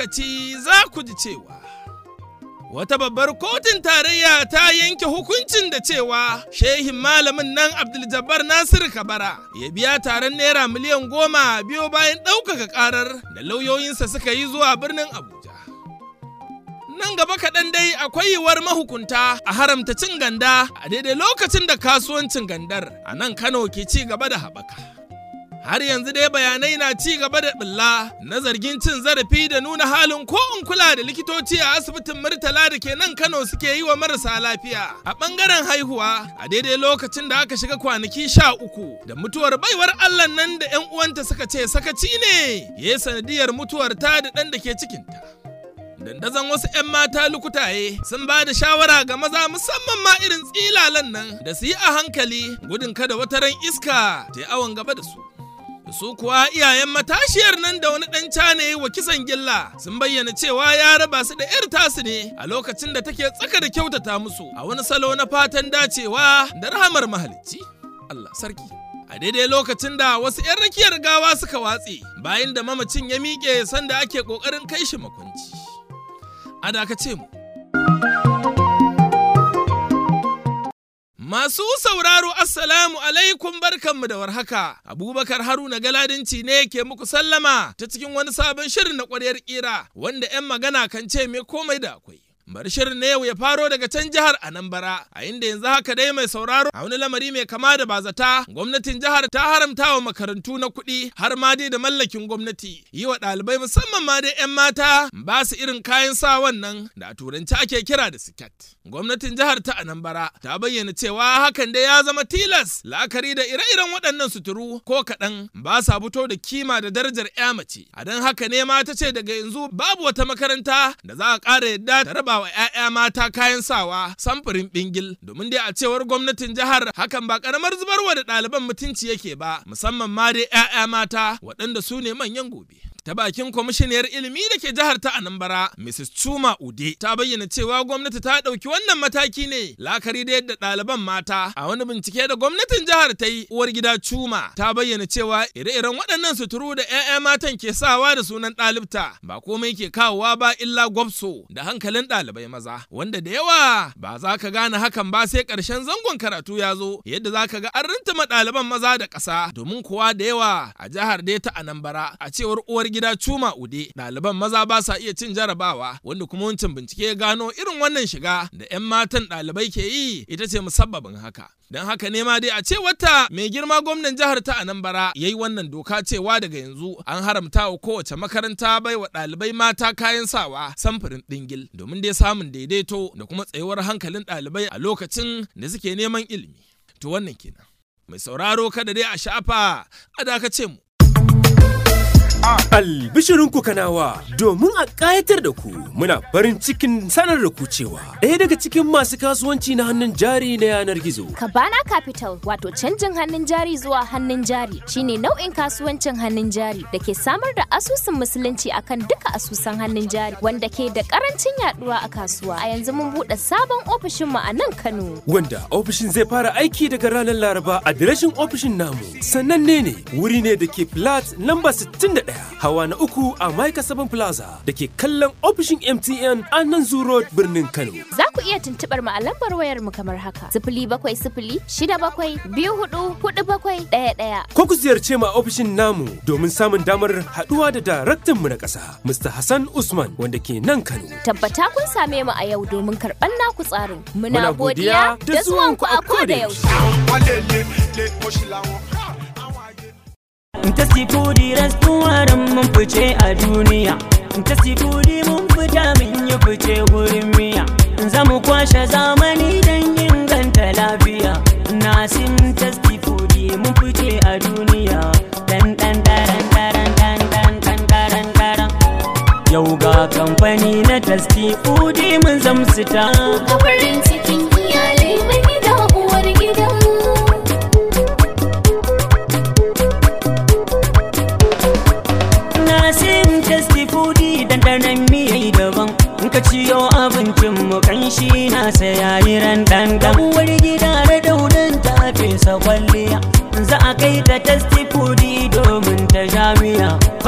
lokaci za ku ji cewa wata babbar kotun tarayya ta yanke hukuncin da cewa shehin malamin nan abdul nasir kabara ya biya taron naira miliyan goma biyo bayan ɗaukaka ƙarar da lauyoyinsa suka yi zuwa birnin abuja nan gaba kaɗan dai akwai yiwuwar mahukunta a haramta cin ganda a daidai lokacin da kasuwancin gandar a nan kano ke ci gaba da haɓaka har yanzu dai bayanai na ci gaba da ɓulla na zargin cin zarafi da nuna halin ko in kula da likitoci a asibitin murtala da ke nan kano suke yi wa marasa lafiya a ɓangaren haihuwa a daidai lokacin da aka shiga kwanaki sha uku da mutuwar baiwar allah nan da 'yan uwanta suka ce sakaci ne ya yi sanadiyar mutuwar ta da ɗan da ke cikinta dandazon wasu 'yan mata lukutaye sun ba da shawara ga maza musamman ma irin tsilalan nan da su yi a hankali gudun kada wata ran iska ta yi awon gaba da su su kuwa iyayen matashiyar nan da wani ɗan cane wa kisan gilla sun bayyana cewa ya raba su da 'yar tasu ne a lokacin da take tsaka da kyautata musu a wani salo na fatan dacewa da rahamar mahalicci Allah sarki a daidai lokacin da wasu 'yan rakiyar gawa suka watse bayan da mamacin ya miƙe sanda ake ƙoƙarin kai shi makwanci a dakace mu Masu sauraro Assalamu alaikum barkanmu da warhaka. Abubakar Haruna Galadinci ne ke muku sallama ta cikin wani sabon shirin na ƙwaryar ƙira wanda 'yan magana kan ce me komai da akwai. Bari shirin na yau ya faro daga can jihar Anambra, a inda yanzu haka dai mai sauraro a wani lamari mai kama da bazata, gwamnatin jihar ta haramta wa makarantu na kuɗi har ma dai da mallakin gwamnati. Yi wa ɗalibai musamman ma dai 'yan mata ba su irin kayan sa wannan da a turanci ake kira da siket. Gwamnatin jihar ta Anambra ta bayyana cewa hakan dai ya zama tilas la'akari da ire-iren waɗannan suturu ko kaɗan ba sa fito da kima da darajar 'ya mace. A don haka ne ma ta ce daga yanzu babu wata makaranta da za a ƙara yadda ta raba wa 'ya'ya mata kayan sawa samfurin bingil domin dai a cewar gwamnatin jihar hakan ba karamar zubarwa da ɗaliban mutunci yake ba musamman ma dai 'ya'ya mata waɗanda su ne manyan gobe. ta bakin kwamishiniyar ilimi da ke jihar ta Anambra, Mrs. Chuma Ude, ta bayyana cewa gwamnati ta ɗauki wannan mataki ne lakari da yadda ɗaliban mata a wani bincike da gwamnatin jihar ta yi uwar gida Chuma ta bayyana cewa ire-iren waɗannan suturu da 'ya'ya matan ke sawa da sunan ɗalibta ba komai ke kawowa ba illa gwabso da hankalin ɗalibai maza wanda da yawa ba za ka gane hakan ba sai ƙarshen zangon karatu ya zo yadda za ka ga an rintama ɗaliban maza da ƙasa domin kuwa da yawa a jihar dai ta Anambra a cewar uwar gida Cuma Ude ɗaliban maza ba sa iya cin jarabawa wanda kuma wancan bincike ya gano irin wannan shiga da 'yan matan ɗalibai ke yi ita ce musabbabin haka. Don haka ne ma dai a ce wata mai girma gwamnan jihar ta Anambra ya yi wannan doka cewa daga yanzu an haramta wa kowace makaranta bai wa ɗalibai mata kayan sawa samfurin ɗingil domin dai samun daidaito da kuma tsayuwar hankalin ɗalibai a lokacin da suke neman ilimi. To wannan kenan. Mai sauraro kada dai a shafa a dakace mu. Albishirinku kanawa domin a ƙayatar da ku muna farin cikin sanar da ku cewa ɗaya daga cikin masu kasuwanci na hannun jari na yanar gizo. Kabana Capital wato canjin hannun jari zuwa hannun jari shine nau'in kasuwancin hannun jari da ke samar da asusun musulunci akan duka asusan hannun jari wanda ke da karancin yaduwa a kasuwa. A yanzu mun buɗe sabon ofishin mu a nan Kano. Wanda ofishin zai fara aiki daga ranar Laraba adireshin ofishin namu. Sananne ne wuri ne da ke flat lamba 61 hawa na uku a Maika Seven Plaza da ke kallon ofishin MTN a nan Zoo Road birnin Kano. Za ku iya tuntuɓar mu a lambar wayar mu kamar haka. Sifili bakwai sifili shida bakwai biyu hudu hudu bakwai ɗaya ɗaya. Ko ku ziyarce mu a ofishin namu domin samun damar haɗuwa da daraktan mu na ƙasa, Mr. Hassan Usman wanda ke nan Kano. Tabbata kun same mu a yau domin karɓar naku tsarin. Muna Muna godiya godiya da da zuwanku a koda yaushe. ta sifuri restaurant mun fice a duniya ta sifuri mun fita mun yi fice gurin miya za mu kwashe zamani don inganta lafiya nasim ta sifuri mun fice a duniya dan dan daran daran dan dan dan daran daran yau ga kamfani na tasti fudi mun zamsu ta A farin cikin iyalai mai gida uwar gida. Nasim tasty foodie dandanan miyai daban in ka ciyo abincin mu kanshi na yayi ran dandan uwar gida da daudan ta fesa kwalliya za a kai ta tasty foodie domin ta jami'a farin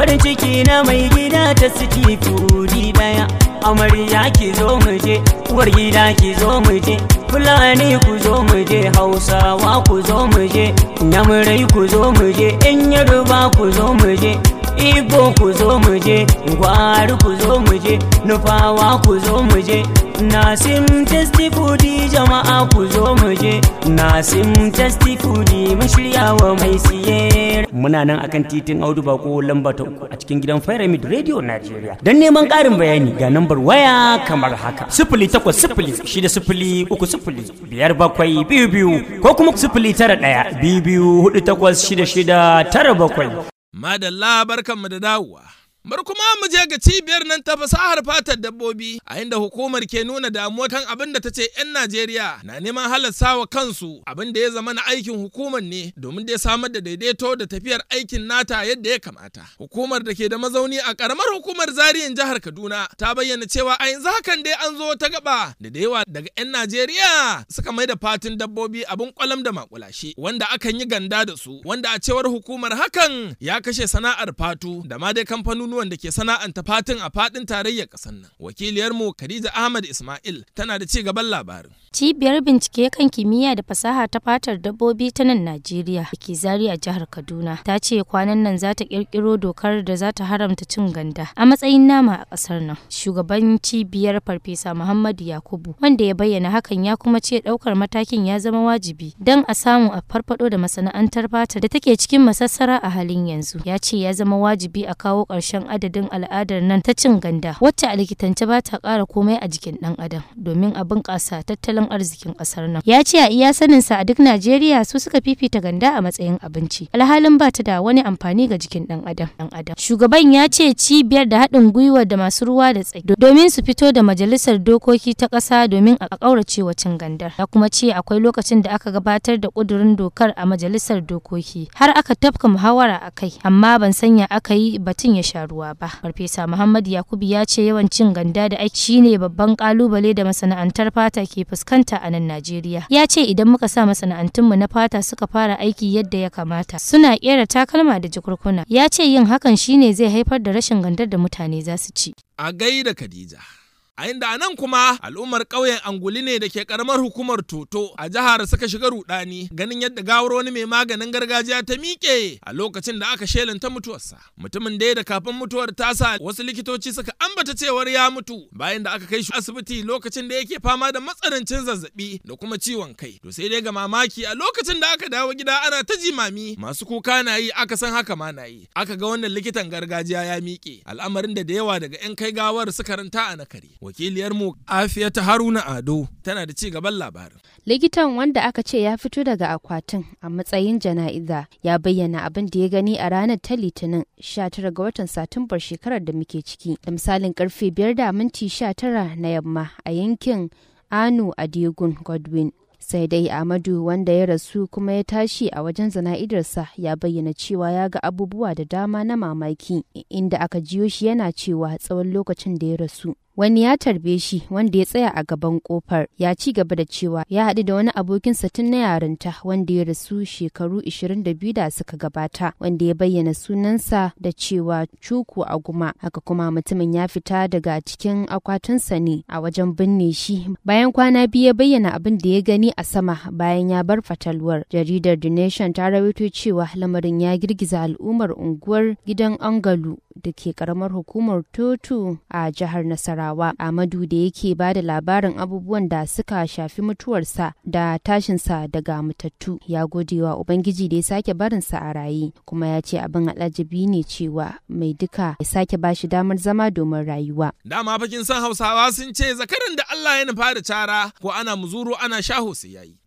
farin ciki na mai gida ta siti fudi daya amarya ki zo mu je uwar gida ki zo mu je fulani ku zo mu je hausawa ku zo mu je yamurai ku zo mu je yan yaruba ku zo mu je Igbo ku zo mu je, gwari ku zo mu je, nufawa ku zo mu je, Nasim testi foodi jama'a ku zo mu je, Nasim testi foodi mun shirya wa mai siye. Muna nan akan titin Audu Bako lamba ta uku a cikin gidan Pyramid Radio Nigeria. Don neman ƙarin bayani ga nambar waya kamar haka. Sifili takwas sifili shida sifili uku sifili biyar bakwai biyu biyu ko kuma sifili tara ɗaya biyu biyu hudu takwas shida shida tara bakwai. Madalla barkanmu da dawowa. Bar kuma mu je ga cibiyar nan ta fasahar fatar dabbobi a inda hukumar ke nuna damuwa kan abin da ta ce 'yan Najeriya na neman halarta wa kansu abin da ya zama na aikin hukumar ne domin da ya samar da daidaito da tafiyar aikin nata yadda ya kamata. Hukumar da ke da mazauni a karamar hukumar zariyan jihar Kaduna ta bayyana cewa a yanzu hakan dai an zo ta gaba da da yawa daga 'yan Najeriya suka mai da fatin dabbobi abin kwalam da makulashe wanda akan yi ganda da su wanda a cewar hukumar hakan ya kashe sana'ar fatu da ma dai kamfanonuwan da ke sana'anta fatin a fadin tarayyar ƙasar nan. Wakiliyarmu Khadija Ahmad Ismail tana da ci gaban labarin. Cibiyar bincike kan kimiyya da fasaha ta fatar dabbobi ta nan Najeriya da ke zari a jihar Kaduna ta ce kwanan nan za ta kirkiro dokar da za ta haramta cin ganda a matsayin nama a ƙasar nan. Shugaban cibiyar Farfesa Muhammadu Yakubu wanda ya bayyana hakan ya kuma ce ɗaukar matakin ya zama wajibi don a samu a farfado da masana'antar fata da take cikin masassara a halin yanzu. Ya ce ya zama wajibi a kawo ƙarshen adadin al'adar nan ta cin ganda wacce a likitance ba ta ƙara komai a jikin ɗan adam domin a bunƙasa tattalin arzikin ƙasar nan. Ya ce a iya saninsa a duk Najeriya su suka fifita ganda a matsayin abinci alhalin ba ta da wani amfani ga jikin ɗan adam. ɗan adam. Shugaban ya ce cibiyar da haɗin gwiwa da masu ruwa da tsaki domin su fito da majalisar dokoki ta ƙasa domin a ƙaurace wa cin gandar. Ya kuma ce akwai lokacin da aka gabatar da ƙudurin dokar a majalisar dokoki har aka tafka muhawara a kai amma ban sanya aka yi batun ya sha ruwa ba. Farfesa Muhammad Yakubu ya ce yawan cin ganda da aiki shine babban kalubale da masana'antar fata ke fuskanta a nan Najeriya. Ya ce idan muka sa masana'antunmu na fata suka fara aiki yadda ya kamata suna kera takalma da jikurkuna. Ya ce yin hakan shine zai haifar da rashin gandar da mutane za su ci. A gaida Khadija. A inda a nan kuma al'ummar ƙauyen Anguli ne da ke ƙaramar hukumar Toto a jihar suka shiga rudani ganin yadda gawar wani mai maganin gargajiya ta miƙe a lokacin da aka shelanta mutuwarsa. Mutumin da da kafin mutuwar tasa wasu likitoci suka ambata cewar ya mutu bayan da aka kai shi asibiti lokacin da yake fama da matsanancin zazzabi da kuma ciwon kai. To sai dai ga mamaki a lokacin da aka dawo gida ana ta jimami masu kuka na yi aka san haka ma na yi. Aka ga wannan likitan gargajiya ya miƙe al'amarin da da yawa daga 'yan kai gawar suka ranta a nakare. wakiliyarmu afiyata haruna ado tana da ci gaban labarin likitan wanda aka ce ya fito daga akwatin a matsayin jana'iza ya bayyana abin da ya gani a ranar ta litinin 19 ga watan satumbar shekarar da muke ciki da misalin karfe 5 da minti 19 na yamma a yankin anu adegun godwin sai dai Amadu wanda ya rasu kuma ya tashi a wajen zana'idarsa ya bayyana cewa ya ga abubuwa da dama na mamaki inda aka jiyo shi yana cewa tsawon lokacin da ya rasu wani ya tarbe shi wanda ya tsaya a gaban kofar ya ci gaba da cewa ya haɗu da wani abokinsa tun na yarinta wanda ya rasu shekaru 22 da suka gabata wanda ya bayyana sunansa da cewa cuku a guma haka kuma mutumin ya fita daga cikin akwatinsa ne a wajen binne shi bayan kwana biyu ya bayyana abin da ya gani a sama bayan ya bar fatalwar jaridar the nation ta rawaito cewa lamarin ya girgiza al'ummar unguwar gidan angalu da ke karamar hukumar Totu a jihar Nasarawa. Amadu da yake ba da labarin abubuwan da suka shafi mutuwarsa da tashinsa daga matattu ya gode wa Ubangiji da ya sake barinsa a raye kuma ya ce abin alajabi ne cewa mai duka ya sake ba shi damar zama domin rayuwa. dama fakin san hausawa sun ce zakaran da Allah ya nufa da cara ko ana muzuru ana shaho sai yayi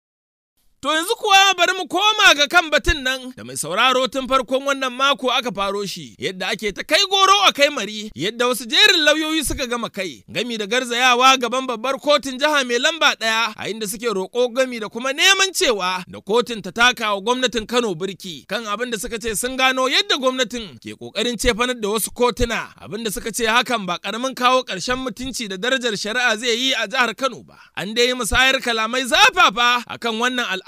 To yanzu kuwa bari mu koma ga kan batun nan da mai sauraro tun farkon wannan mako aka faro shi yadda ake ta kai goro a kai mari yadda wasu jerin lauyoyi suka gama kai gami da garzayawa gaban babbar kotun jiha mai lamba ɗaya a inda suke roƙo gami da kuma neman cewa da kotun ta taka wa gwamnatin Kano birki kan abin da suka ce sun gano yadda gwamnatin ke ƙoƙarin cefanar da wasu kotuna abin da suka ce hakan ba ƙaramin kawo ƙarshen mutunci da darajar shari'a zai yi a jihar Kano ba. An dai yi musayar kalamai zafafa akan wannan al'amari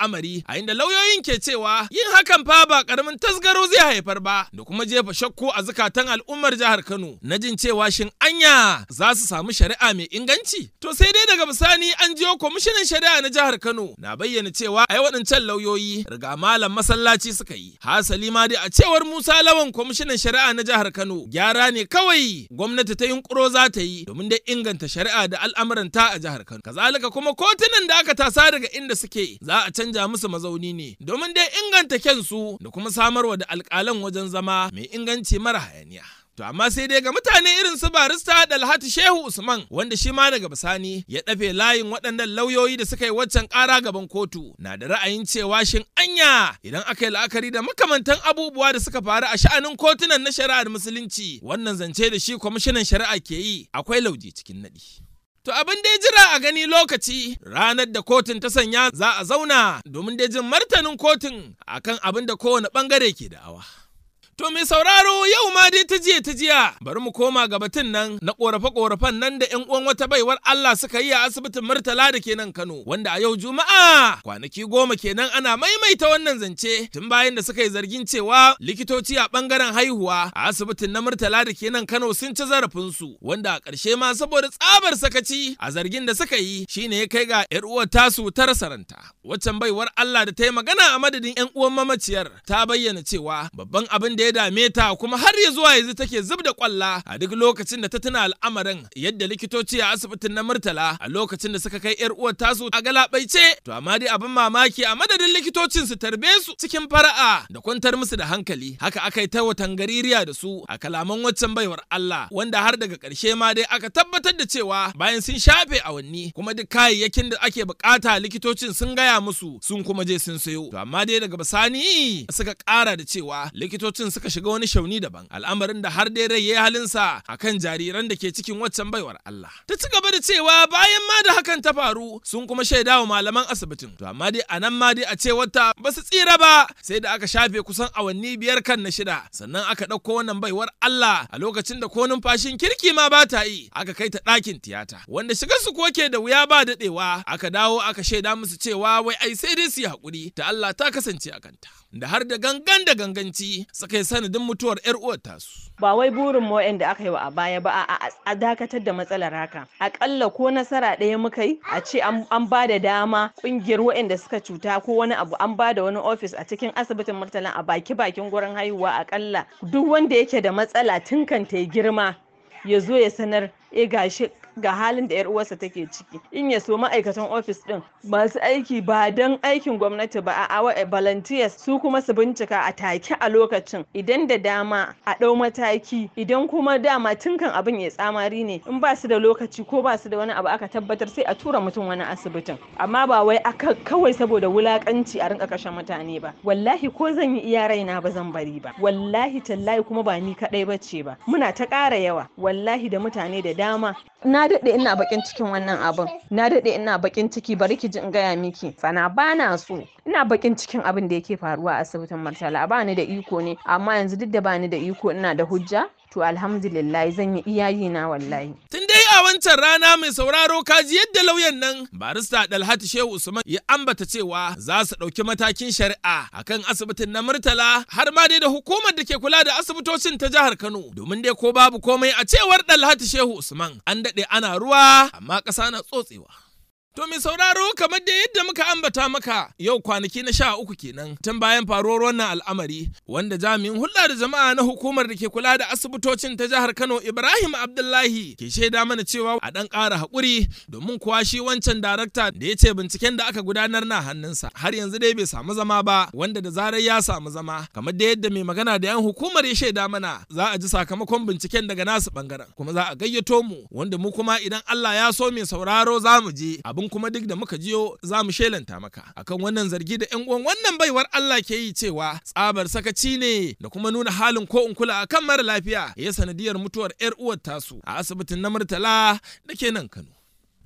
al'amari a inda lauyoyin ke cewa yin hakan fa ba karamin tasgaro zai haifar ba da kuma jefa shakku a zukatan al'ummar jihar Kano na jin cewa shin anya za su samu shari'a mai inganci to sai dai daga bisani an jiyo kwamishinan shari'a na jihar Kano na bayyana cewa ai waɗancan lauyoyi riga malam masallaci suka yi hasali ma dai a cewar Musa Lawan kwamishinan shari'a na jihar Kano gyara ne kawai gwamnati ta yunkuro za ta yi domin dai inganta shari'a da al'amuranta a jihar Kano kazalika kuma kotunan da aka tasa daga inda suke za a canja musu mazauni ne domin dai inganta kyansu da kuma samarwa da alƙalan wajen zama mai inganci mara hayaniya To amma sai dai ga mutane irin su barista Dalhatu Shehu Usman wanda shi ma daga bisani ya dafe layin waɗannan lauyoyi da suka yi waccan ƙara gaban kotu na da ra'ayin cewa shin anya idan aka yi la'akari da makamantan abubuwa da suka faru a sha'anin kotunan na shari'ar musulunci wannan zance da shi kwamishinan shari'a ke yi akwai lauje cikin naɗi. To abin dai jira a gani lokaci ranar da kotun ta sanya za a zauna domin dai jin martanin kotun akan abin da kowane bangare ke da'awa. To mai sauraro yau ma dai ta jiya ta jiya bari mu koma ga batun nan na korafe-korafen nan da 'yan uwan wata baiwar Allah suka yi a asibitin Murtala da ke nan Kano wanda a yau Juma'a kwanaki goma kenan ana maimaita wannan zance tun bayan da suka yi zargin cewa likitoci a bangaren haihuwa a asibitin na Murtala da ke nan Kano sun ci zarafin su wanda a ƙarshe ma saboda tsabar sakaci a zargin da suka yi shine ya kai ga 'yar uwar tasu ta rasa ranta waccan baiwar Allah da ta yi magana a madadin 'yan uwan mamaciyar ta bayyana cewa babban abin da ya dame ta kuma har ya zuwa yanzu take zub da kwalla a duk lokacin da ta tuna al'amarin yadda likitoci a asibitin na Murtala a lokacin da suka kai yar uwar tasu a galabaice to amma dai abin mamaki a madadin likitocin su tarbe su cikin fara'a da kwantar musu da hankali haka aka yi ta watan gaririya da su a kalaman waccan baiwar Allah wanda har daga ƙarshe ma dai aka tabbatar da cewa bayan sun shafe awanni kuma duk kayayyakin da ake bukata likitocin sun gaya musu sun kuma je sun sayo to amma dai daga bisani suka ƙara da cewa likitocin suka shiga wani shauni daban al'amarin da har dai rai ya halinsa akan jariran da ke cikin waccan baiwar Allah ta ci gaba da cewa bayan ma da hakan ta faru sun kuma shaida wa malaman asibitin to amma dai anan ma dai a ce wata ba su tsira ba sai da aka shafe kusan awanni biyar kan na shida sannan aka ɗauko wannan baiwar Allah a lokacin da ko numfashin kirki ma ba ta yi aka kai ta ɗakin tiyata wanda shiga su ko ke da wuya ba daɗewa aka dawo aka shaida musu cewa wai ai sai dai su yi haƙuri ta Allah ta kasance a kanta da har da gangan da ganganci suka yi sanadin mutuwar 'yar uwar tasu. ba wai burin mu da aka yi wa a baya ba a dakatar da matsalar haka akalla ko nasara ɗaya muka yi a ce an ba da dama ƙungiyar waɗanda suka cuta ko wani abu an ba da wani ofis a cikin asibitin murtala a baki bakin gurin haihuwa akalla duk wanda yake da matsala tun kan ta girma ya zo ya sanar e gashi ga halin da 'yar uwarsa take ciki in ya so ma'aikatan ofis din masu aiki ba don aikin gwamnati ba a volunteers su kuma su bincika a take a lokacin idan da dama a ɗau mataki idan kuma dama tun kan abin ya tsamari ne in ba su da lokaci ko ba su da wani abu aka tabbatar sai a tura mutum wani asibitin amma ba wai aka kawai saboda wulakanci a rinka kashe mutane ba wallahi ko zan yi iya raina ba zan bari ba wallahi tallahi kuma ba ni kadai bace ba muna ta ƙara yawa wallahi da mutane da dama na daɗe ina bakin cikin wannan abin na daɗe ina bakin ciki bari ki ji in gaya miki sana bana so ina bakin cikin abin da yake faruwa a asibitin martala ba ni da iko ne amma yanzu duk da ba ni da iko ina da hujja to alhamdulillah zan yi iyayi na wallahi tun dai a wancan rana mai sauraro kaji yadda lauyan nan barista dalhatu shehu usman ya ambata cewa za su ɗauki matakin shari'a akan asibitin na murtala har ma dai da hukumar da ke kula da asibitocin ta jihar kano domin dai ko babu komai a cewar dalhatu shehu usman an daɗe ana ruwa amma ƙasa na tsotsewa To mai sauraro kamar da yadda muka ambata maka yau kwanaki na sha uku kenan tun bayan faruwar wannan al'amari wanda jami'in hulɗa da jama'a na hukumar da ke kula da asibitocin ta jihar Kano Ibrahim Abdullahi ke shaida mana cewa a ɗan ƙara haƙuri domin kuwa shi wancan darakta da ya ce binciken da aka gudanar na hannunsa har yanzu dai bai samu zama ba wanda da zarar ya samu zama kamar da yadda mai magana da yan hukumar ya shaida mana za a ji sakamakon binciken daga nasu bangaren kuma za a gayyato mu wanda mu kuma idan Allah ya so mai sauraro za mu je abin kuma duk da muka jiyo za mu shelanta maka akan wannan zargi da 'yan uwan wannan baiwar Allah ke yi cewa tsabar sakaci ne da kuma nuna halin ko in kula akan mara lafiya ya sanadiyar mutuwar 'yar uwar tasu a asibitin na Murtala da ke nan Kano.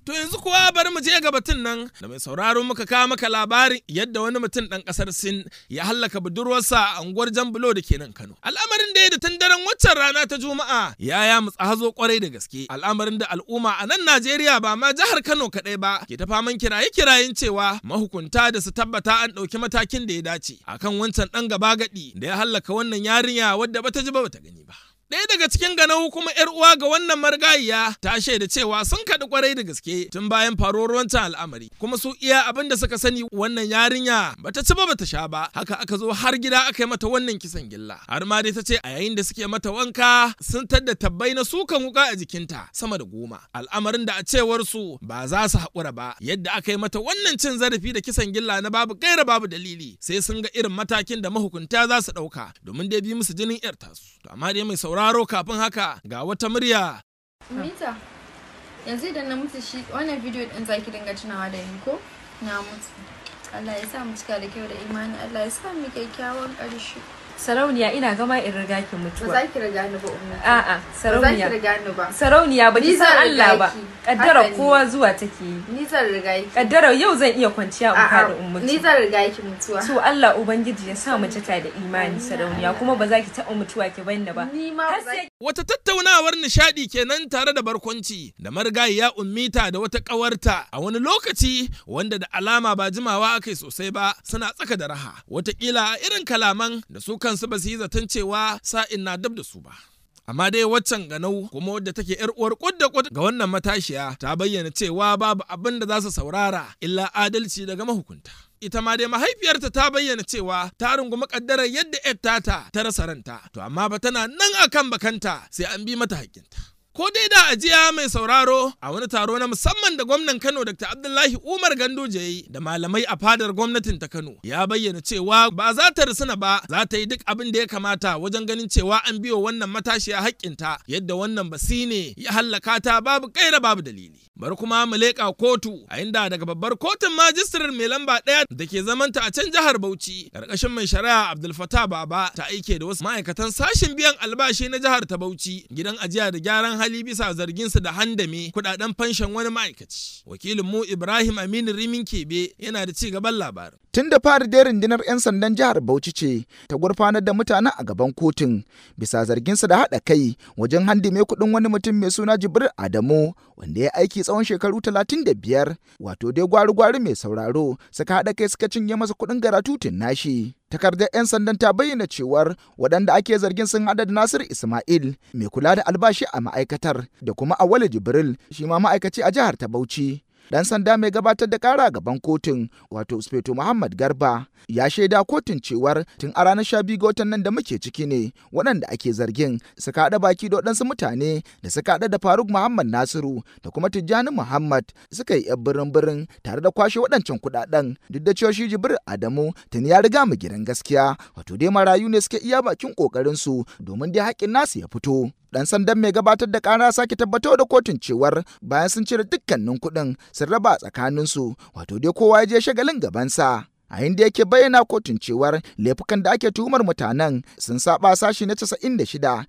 To yanzu kuwa bari mu je ga batun nan da mai sauraro muka kawo maka labarin yadda wani mutum ɗan ƙasar Sin ya hallaka budurwarsa a unguwar Jambulo da ke nan Kano. Al'amarin da ya da tun daren waccan rana ta Juma'a ya ya mutsa hazo kwarai da gaske. Al'amarin da al'umma a nan Najeriya ba ma jihar Kano kaɗai ba ke ta faman kiraye-kirayen cewa mahukunta da su tabbata an ɗauki matakin da ya dace akan wancan ɗan gaba gaɗi da ya hallaka wannan yarinya wadda bata ji ba bata gani ba. Ɗaya daga cikin ganau kuma ‘yar uwa ga wannan margayiya ta shaida cewa sun kaɗi kwarai da gaske tun bayan faruwar wancan al'amari kuma su iya abin da suka sani wannan yarinya bata ci ba bata sha ba haka aka zo har gida aka yi mata wannan kisan gilla har ma dai ta ce a yayin da suke mata wanka sun tadda tabbai na sukan wuka a jikinta sama da goma al'amarin da a cewar su ba za su haƙura ba yadda aka yi mata wannan cin zarafi da kisan gilla na babu gaira babu dalili sai sun ga irin matakin da mahukunta za su ɗauka domin dai bi musu jinin 'yar tasu to amma dai mai sauraro sauraro kafin haka ga wata murya. Mita, yanzu idan na mutu shi wannan bidiyo din zaki dinga tunawa da ni ko? Na mutu. Allah ya sa mu cika da kyau da imani, Allah ya sa mu kyakkyawan ƙarshe. Sarauniya ina gama in riga ki mutuwa. Ba za ki riga ni ba ummi. A'a, sarauniya. Ba za ki riga ni ba. Sarauniya ba ki Ni san zan Allah riga ba. ki. Kaddara Haka ne. kowa zuwa take yi. Ni zan riga ki. Kaddara yau zan iya kwanciya in A'a, fada in mutu. Ni zan riga ki mutuwa. So Allah Ubangiji ya sa mu cika da imani sarauniya kuma ba za ki taɓa mutuwa ki banni ba. Ni ma Har ba za sai Wata tattaunawar nishadi kenan tare da barkwanci da marigayiya ummita da wata ƙawarta a wani lokaci wanda da alama ba jimawa aka yi sosai ba suna tsaka da raha. Wataƙila a irin kalaman da su kansu ba su yi zaton cewa sa'in na dab da su ba. Amma dai waccan ganau kuma wadda take yar uwar kud da kud ga wannan matashiya ta bayyana cewa babu abin da za su saurara illa adalci daga mahukunta. Ita ma dai mahaifiyarta ta bayyana cewa ta rungumi kaddarar yadda yar tata ta rasa ranta, to amma ba tana nan akan bakanta sai an bi mata haƙƙinta. Ko dai da ajiya mai sauraro a wani taro na musamman da gwamnan Kano Dr. Abdullahi Umar Ganduje ya yi da malamai a fadar gwamnatin ta Kano ya bayyana cewa ba za ta risuna ba za ta yi duk abin da ya kamata wajen ganin cewa an biyo wannan matashiya haƙƙinta yadda wannan basi ne ya hallaka ta babu kaira babu dalili. Bari kuma mu leƙa kotu a inda daga babbar kotun majistirar mai lamba ɗaya da ke zamanta a can jihar Bauchi ƙarƙashin mai shari'a Abdul Fattah Baba ta aike da wasu ma'aikatan sashen biyan albashi na jihar ta Bauchi gidan ajiya da gyaran hali bisa zarginsu da handame kuɗaɗen fanshan wani ma'aikaci. Wakilin mu Ibrahim Aminu Rimin Kebe yana da ci gaban labarin. Tun da fari dai rundunar 'yan sandan jihar Bauchi ce ta gurfanar da mutanen a gaban kotun bisa zarginsu da haɗa kai wajen handime kuɗin wani mutum mai suna Jibril Adamu wanda ya aiki tsawon shekaru 35 wato dai gwari-gwari mai sauraro suka haɗa kai suka cinye masa kuɗin garatutun nashi. Takardar 'yan sandan ta bayyana cewar waɗanda ake zargin sun haɗa da Nasir Ismail mai kula da albashi a ma'aikatar da kuma Awale Jibril shi ma ma'aikaci a jihar ta Bauchi. Dan sanda mai gabatar da kara gaban kotun wato Speto Muhammad Garba ya shaida kotun cewar tun a ranar sha biyu ga watan nan da muke ciki ne waɗanda ake zargin suka haɗa baki da waɗansu mutane da suka haɗa da Faruk Muhammad Nasiru da kuma Tijjani Muhammad suka yi yan birin birin tare da kwashe waɗancan kuɗaɗen duk da cewa shi Jibril Adamu tun ya riga mu gidan gaskiya wato dai marayu ne suke iya bakin ƙoƙarin su domin dai haƙƙin nasu ya fito. Dan sandan mai gabatar da kara sake tabbatar da kotun cewar bayan sun cire dukkanin kuɗin sun raba tsakaninsu wato dai kowa ya je shagalin gabansa. a inda yake bayyana kotun cewar laifukan da ake tuhumar mutanen sun saba sashi na 96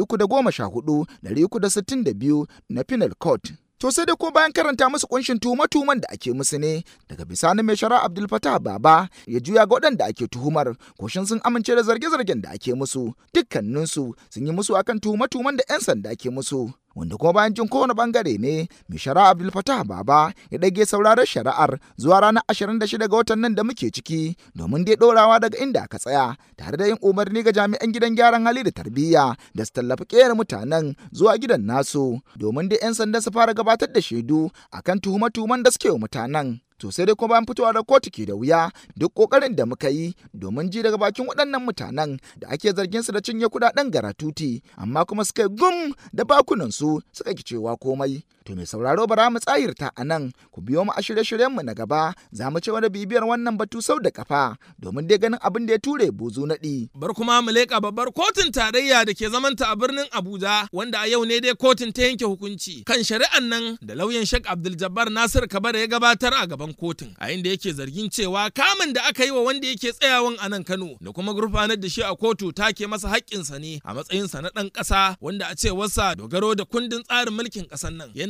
314 362 na penal code To sai dai ko bayan karanta musu kunshin tuhuma-tuhuman da ake musu ne daga bisani mai shara Abdul Fattah Baba ya juya ga waɗanda ake tuhumar koshin sun amince da zarge-zargen da ake musu dukkaninsu sun yi musu akan tuhuma-tuhuman da 'yan sanda ke musu. Wanda kuma bayan jin kowane bangare ne mai shara Abdul Fattah Baba ya ɗage sauraron shari'ar zuwa ranar 26 ga watan nan da muke ciki domin dai ɗorawa daga inda aka tsaya tare da yin umarni ga jami'an gidan gyaran hali da tarbiyya da su tallafi ƙera mutanen zuwa gidan nasu domin dai 'yan sanda su fara gabatar da shaidu akan tuhume-tuhumen da suke wa mutanen. To sai dai kuma bayan fitowa da kotu ke da wuya duk kokarin da muka yi domin ji daga bakin waɗannan mutanen da ake zargin su da cinye kuɗaɗen garatuti amma kuma suka yi gum da bakunan su suka ki cewa komai. To mai sauraro bara mu tsayirta a nan ku biyo mu a shirye-shiryen mu na gaba za mu ci wani bibiyar wannan batu sau da kafa domin dai ganin abin da ya ture buzu naɗi. Bar kuma mu leƙa babbar kotun tarayya da ke zamanta a birnin Abuja wanda a yau ne dai kotun ta yanke hukunci kan shari'an nan da lauyan Sheikh Abdul Jabbar Nasir Kabara ya gabatar a gaban kotun a inda yake zargin cewa kamun da aka yi wa wanda yake tsayawan a nan Kano da kuma gurfanar da shi a kotu take masa haƙƙinsa ne a matsayinsa na ɗan ƙasa wanda a cewarsa dogaro da kundin tsarin mulkin ƙasar nan yana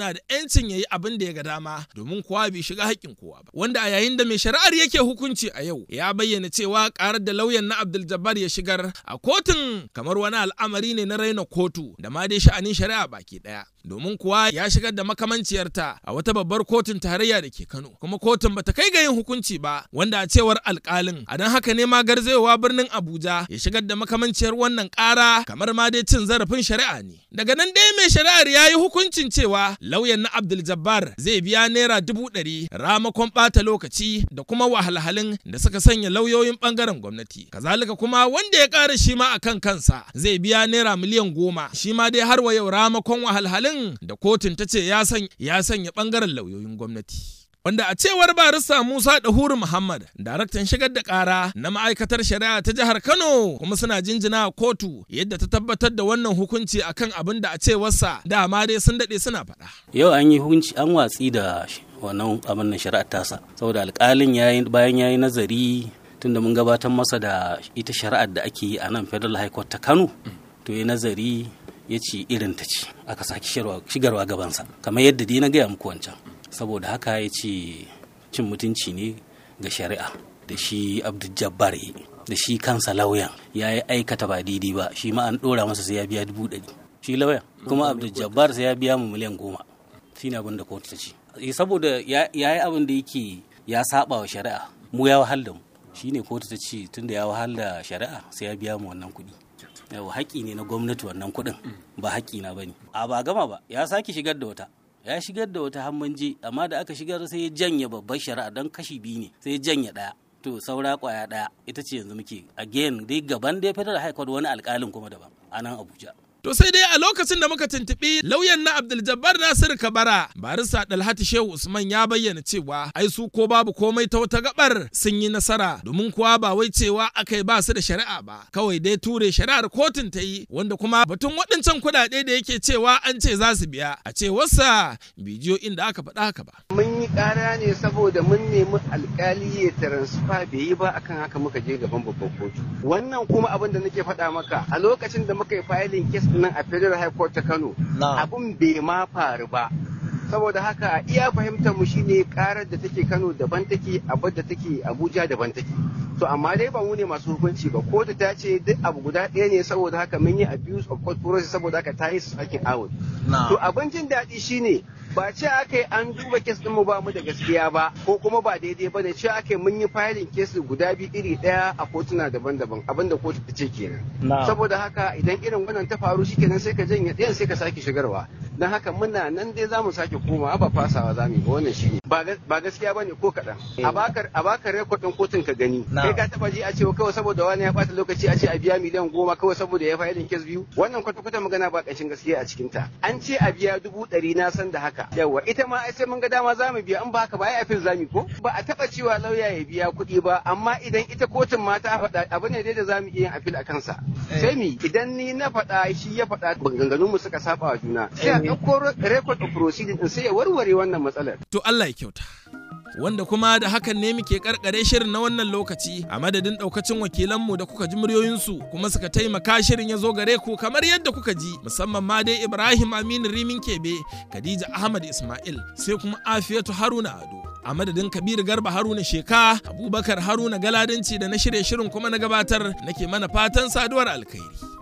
yana da 'yancin ya yi abin da ya ga dama domin kowa bai shiga haƙƙin kowa ba. Wanda a yayin da mai shari'ar yake hukunci a yau ya bayyana cewa ƙarar da lauyan na Abdul Jabbar ya shigar a kotun kamar wani al'amari ne na raina kotu da ma dai sha'anin shari'a baki ɗaya. Domin kuwa ya shigar da makamanciyarta a wata babbar kotun tarayya da ke Kano kuma kotun bata kai ga yin hukunci ba wanda a cewar alƙalin a don haka ne ma garzayowa birnin Abuja ya shigar da makamanciyar wannan ƙara kamar ma dai cin zarafin shari'a ne. Daga nan dai mai shari'ar ya yi hukuncin cewa lauyan na Abdul Jabbar zai biya naira dubu ɗari ramakon ɓata lokaci da kuma wahalhalun da suka sanya lauyoyin ɓangaren gwamnati. Kazalika kuma wanda ya ƙara shi ma akan kansa zai biya naira miliyan goma shi ma dai har wa yau ramakon wahalhalun da kotun ta ce ya sanya ɓangaren lauyoyin gwamnati. wanda a cewar barista Musa Dahuru Muhammad, daraktan shigar da ƙara na ma'aikatar shari'a ta jihar Kano kuma suna jinjina a kotu yadda ta tabbatar da wannan hukunci akan abin da a cewarsa dama dai sun daɗe suna faɗa. Yau an yi hukunci an watsi da wannan abin nan shari'ar tasa saboda alƙalin yayi bayan yayi nazari tunda mun gabatar masa da ita shari'ar da ake yi a nan Federal High Court ta Kano to ya nazari ya ce irin ta ce aka saki shigarwa gabansa kamar yadda dai na gaya muku wancan saboda haka ya ce cin mutunci ne ga shari'a da shi abdul jabbar da shi kansa lauyan ya yi aikata ba daidai ba shi ma an ɗora masa sai ya biya dubu ɗari shi lauyan kuma abdul jabbar sai ya biya mu miliyan goma shi ne abin da kotu ta ce saboda ya yi abin da yake ya saba wa shari'a mu ya wahal da mu shi ne kotu ta ce tunda ya wahal da shari'a sai ya biya mu wannan kuɗi yawa haƙƙi ne na gwamnati wannan kuɗin ba haƙƙi na bane a ba gama ba ya sake shigar da wata ya shigar da wata hammanje amma da aka shigar sai ya janye babbar shari'a don kashi biyu ne sai ya janye ɗaya to saura kwaya ɗaya ita ce yanzu muke again dai gaban dai federal high court wani alƙalin kuma daban a nan abuja To sai dai a lokacin da muka tuntuɓi lauyan na Abdul Jabbar Nasiru Kabara, barista Dalhati Shehu Usman ya bayyana cewa ai su ko babu komai ta wata gabar sun yi nasara domin kuwa ba wai cewa akai ba su da shari'a ba, kawai dai ture shari'ar kotun ta yi wanda kuma batun waɗancan kuɗaɗe da yake cewa an ce za su biya a cewarsa bidiyo inda aka faɗa haka ba. Mun yi ƙara ne saboda mun nemi alƙali ya taransifa bai yi ba akan haka muka je gaban babban kotu. Wannan kuma abin da nake faɗa maka a lokacin da muka yi filin kes nan a federal high court ta kano abun bai ma faru ba saboda haka iya fahimtar mu shine karar da take kano daban take abin da take abuja daban take to amma dai ba mu ne masu hukunci ba kotu ta ce duk abu guda ɗaya ne saboda haka mun yi abuse of court process saboda haka ta yi su sakin out to abin jin daɗi shine ba ce aka yi an duba kes din mu ba mu da gaskiya ba ko kuma ba daidai ba da ce aka yi mun yi filin kes guda biyu iri ɗaya a kotuna daban-daban abin da kotu ta ce kenan saboda haka idan irin wannan ta faru shikenan sai ka janye ɗayan sai ka sake shigarwa don haka muna nan dai za mu sake komawa ba fasawa za mu yi ba wannan shi ba gaskiya ba ne ko kaɗan a baka a baka rekodin kotun ka gani kai ka taba ji a ce kawai saboda wani ya bata lokaci a ce a biya miliyan goma kawai saboda ya filin kes biyu wannan kwata-kwata magana ba ƙanshin gaskiya a cikin ta an ce a biya dubu ɗari na san da haka yawa ita ma sai mun ga dama za mu biya in ba haka ba ai afil zami ko ba a taba cewa lauya ya biya kuɗi ba amma idan ita kotun ma ta faɗa abu ne dai da za mu iya yin afil a kansa sai mi idan ni na faɗa shi ya faɗa maganganun mu suka saba wa juna sai a ɗauko record of proceeding din sai ya warware wannan matsalar to Allah ya kyauta wanda kuma da hakan ne muke karkare shirin na wannan lokaci a madadin daukacin wakilanmu da kuka ji muryoyinsu kuma suka taimaka shirin ya zo gare ku kamar yadda kuka ji musamman ma dai Ibrahim Aminu Rimin Kebe Khadija Ahmad Ismail sai kuma Afiyatu Haruna Ado a madadin Kabiru Garba Haruna Sheka Abubakar Haruna Galadanci da na shirye shirin kuma na gabatar nake mana fatan saduwar alkhairi